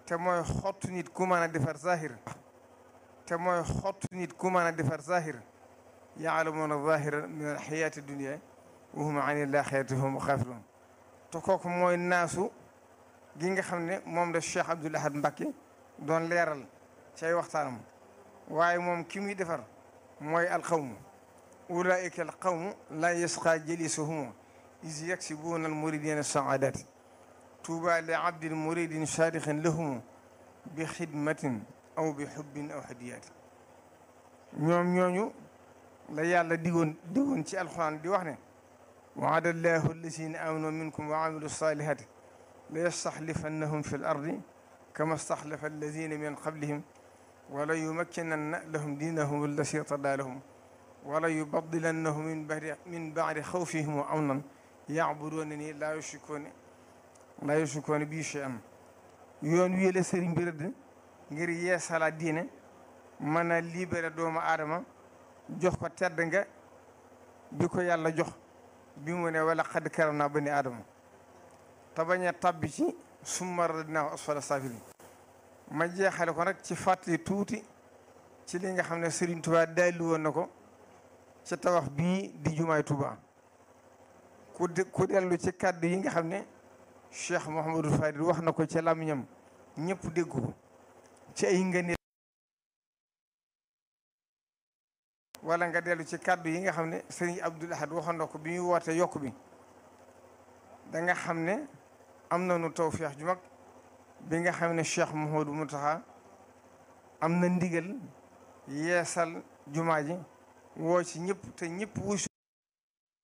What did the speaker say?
te mooy xottu nit ku mën a defar zahir te mooy xottu nit ku mën a defar zahir yaalamuuna zahira min alxayaati dunia wa hum an ilaxirati hum xaafiruun te kooku mooy naasu gi nga xam ne moom la Cheikh Abdoul Ahad Mbacké doon leeral ci ay waxtaanam waaye moom ki muy defar mooy alqawmu ulaika alqawmu la yasqa jalisuhum is yaksibuuna almuridina saadati tuuba li abdin muridin saadixin lahum bi xidmatin aw bi xubbin aw hadiyaati ñoom ñooñu la yàlla digoon digoon ci alxuraan di wax ne waada allahu allazina amanu minkum wa amilu salihati la yastaxlifannahum fi l ardi kama staxlafa allazina min qablihim wala yumakkinanna lahum diinahum allasi irtadaa lahum wala yubadilannahum min badi min baadi xawfihim wa amnan yacbuduuna ni laa yushrikuuna laa yushrikuuna bii shay'an yoon wii la sëriñ bi rëdd ngir yeesalaat diine mën a libéré doomu aadama jox ko tedd nga bi ko yàlla jox bi mu ne wala xad karam naa bani aadama te bañ a tabbi ci summa radadnaahu asfala saafiliin ma jeexale ko nag ci fàttali tuuti ci li nga xam ne Serigne Touba daalli woon na ko ci tabax bii di jumaay Touba ku ku dellu ci kàddu yi nga xam ne Cheikh Mouhamadou Fadil wax na ko ci làmmiñam ñëpp dégg ko ci ay ngëneel wala nga dellu ci kàddu yi nga xam ne Serigne Abdoul Ahad waxoon na ko bi muy woote yokk bi da nga xam ne am nañu tawfeex ju mag bi nga xam ne Cheikh Mouhamadou Mountakha am na ndigal yeesal jumaa ji woo ci ñëpp te ñëpp wuy